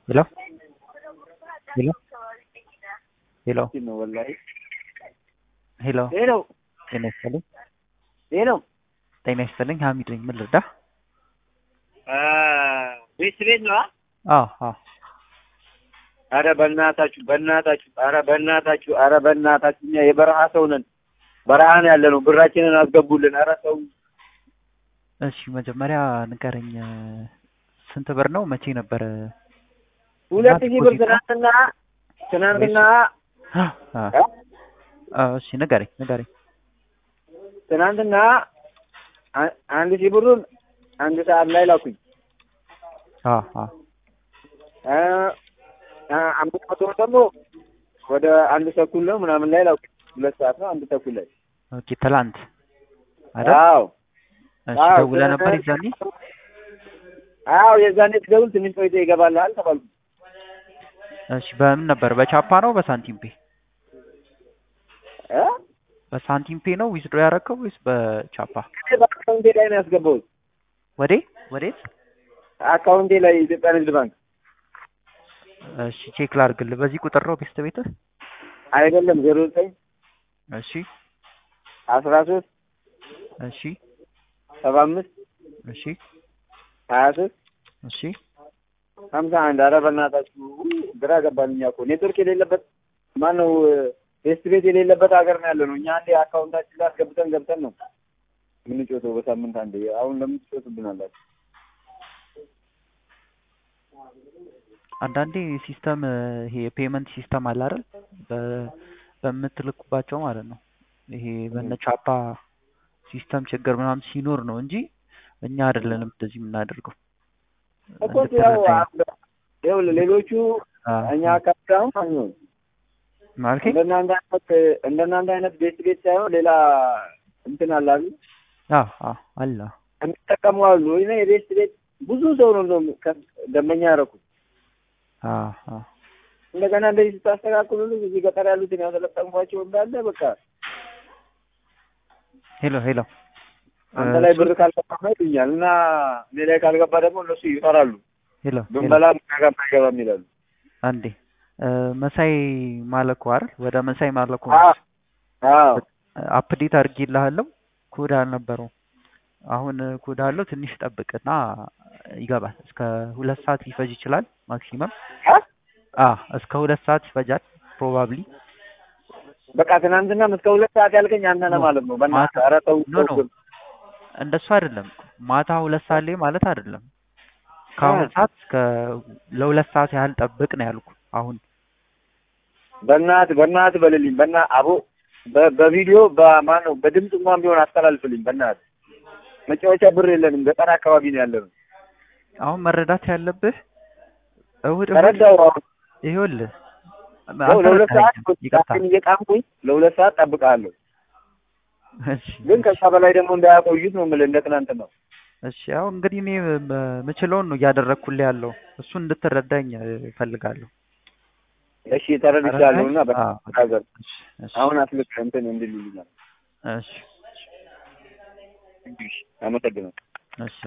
Hello? Hello? Hello? ነው ወላሂ። ሄሎ ሄሎ ጤና ይስጥልኝ። ሄሎ ጤና ይስጥልኝ። ሀሚድ ነኝ። ምን ልርዳ? ቤት ቤት ነው። አዎ አዎ። አረ በእናታችሁ በእናታችሁ አረ በእናታችሁ አረ በእናታችሁ እኛ የበረሃ ሰው ነን። በረሃ ነው ያለ ነው። ብራችንን አስገቡልን። አረ ሰው እሺ መጀመሪያ ንገረኝ፣ ስንት ብር ነው? መቼ ነበር? ሁለት ሺህ ብር ዲፖዚት ነው? ትናንትና ትናንትና አ- አ- እሺ ንገረኝ ንገረኝ። ትናንትና አ- አንድ ሺህ ብሩን አንድ ሰዓት ላይ ላኩኝ። አዎ አዎ። አ- አ- አምስት መቶ ብር ደግሞ ወደ አንድ ተኩል ነው ምናምን ላይ ላኩኝ። ሁለት ሰዓት ነው አንድ ተኩል ላይ ኦኬ ትላንት አይደል? አዎ እሺ አዎ፣ ደውለህ ነበር ትናንት- ይዛኔ? አዎ የዛኔ ትደውል ትንሽ ቆይቶ ይገባልሃል ተባልኩ። እሺ በምን ነበር? በቻፓ ነው በሳንቲም ፔ? እ? በሳንቲም ፔ ነው ዊዝድሮ ያደረገው ወይስ በቻፓ? እኔ በአካውንቴ ላይ ነው ያስገባሁት። ወዴ ወዴት? አካውንቴ ላይ የኢትዮጵያ ንግድ ባንክ እሺ ቼክ ላድርግልህ። በዚህ ቁጥር ነው ቤስት ቤትህ? አይደለም ዜሮ ዘጠኝ እሺ አስራ ሶስት እሺ ሰባ አምስት እሺ ሀያ ሶስት እሺ ሀምሳ አንድ ኧረ በእናታችሁ ግራ ገባን። እኛ እኮ ኔትወርክ የሌለበት ማነው ፌስት ቤት የሌለበት ሀገር ነው ያለ ነው። እኛ አንዴ አካውንታችን ላይ አስገብተን ገብተን ነው የምንጮተው በሳምንት አንዴ። አሁን ለምን ትጮቱብናላችሁ? አንዳንዴ ሲስተም ይሄ የፔመንት ሲስተም አለ አይደል? በ- በምትልኩባቸው ማለት ነው። ይሄ በነ ቻፓ ሲስተም ችግር ምናምን ሲኖር ነው እንጂ እኛ አይደለንም እንደዚህ የምናደርገው። እኮ ያው እንድትረዳኝ። ይኸውልህ ሌሎቹ አዎ፣ እኛ አካባቢ አሁን አይሆን ማለቴ እንደናንተ አይነት እንደናንተ አይነት ቤት ቤት ሳይሆን ሌላ እንትን አለ አይደል? አዎ አዎ አለ የሚጠቀሙ አሉ። እኔ የቤት ቤት ብዙ ሰው ነው እንደውም ከ- ደንበኛ ያደረኩት። አዎ አዎ እንደገና እንደዚህ ስታስተካክሉ እዚህ ገጠር ያሉትን ያሰለጠንኳቸው እንዳለ በቃ ሄሎ ሄሎ አንተ ላይ ብር ካልገባ ይሉኛል እና እኔ ላይ ካልገባ ደግሞ እነሱ ይፈራሉ። ሄሎ ሄሎ ብንበላ ምናገር አይገባም ይላሉ። አንዴ እ፣ መሳይ ማለኮ አይደል? ወደ መሳይ ማለኮ አዎ አዎ አፕዴት አድርጌልሃለሁ። ኮድ አልነበረው። አሁን ኮድ አለው። ትንሽ ጠብቅና ይገባል። እስከ ሁለት ሰዓት ሊፈጅ ይችላል ማክሲመም። አ? አ እስከ ሁለት ሰዓት ይፈጃል ፕሮባብሊ። በቃ ትናንትና እስከ ሁለት ሰዓት ያልከኝ አንተ ነህ ማለት ነው። በእናትህ ኧረ ተው ኖ ኖ ተው። እንደሱ አይደለም። ማታ ሁለት ሰዓት ላይ ማለት አይደለም። ከአሁን እ። ሰዓት እስከ ለሁለት ሰዓት ያህል ጠብቅ ነው ያልኩ። አሁን በእናትህ በእናትህ በልልኝ በና አቦ በ- በቪዲዮ በማን ነው በድምፅ እንኳን ቢሆን አስተላልፍልኝ በእናትህ። መጫወቻ ብር የለንም። ገጠር አካባቢ ነው ያለነው። አሁን መረዳት ያለብህ እሑድ እሑድ ተረዳው አሁን ይኸውልህ ያው ለሁለት ሰዓት አልተረዳኸኝም። ይቅርታ ጣቴን እየቃምኩኝ ለሁለት ሰዓት ጠብቃለሁ። እሺ ግን ከዛ በላይ ደግሞ እንዳያቆዩት ነው የምልህ እንደ ትናንት ነው። እሺ ያው እንግዲህ እኔ የምችለውን ነው እያደረግኩልህ ያለው። እሱን እንድትረዳኝ እፈልጋለሁ። እሺ ተረድቻለሁ እና አዎ፣ በሀገር እሺ፣ እሺ፣ አሁን አስልክ እንትን እንድልልኛል። እሺ፣ አመሰግናለሁ። እሺ።